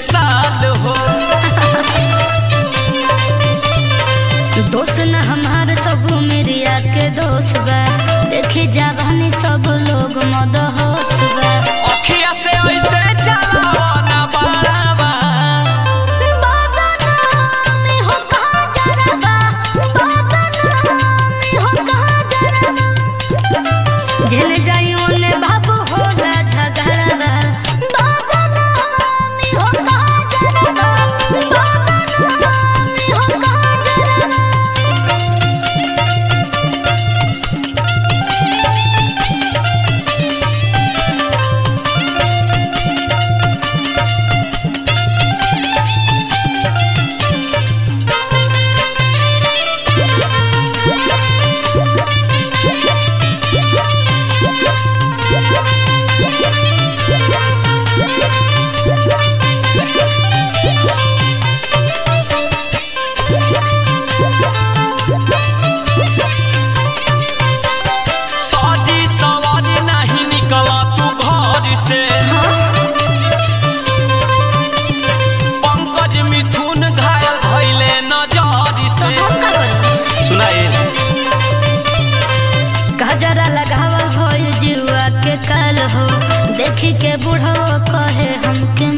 मिसाल हो दोस्त न हमार सब मेरिया के दोस्त बा देखे जावानी सब लोग मद होश बा अखिया से ऐसे चलाओ ना बाबा बदनामी हो कहाँ जरबा, बदनामी हो कहाँ जरबा। जेने जाई ओने बाबू होला झगड़बा। बदनामी हो कहाँ जरबा, बदनामी हो कहाँ जरबा। सजी सवारी नहीं निकला तू घर से पंकज मिथुन घायल भइले नजर से सुनाए गजरा लगावल भइल जुआ के काल हो देखी के बूढ़ो कहे हमके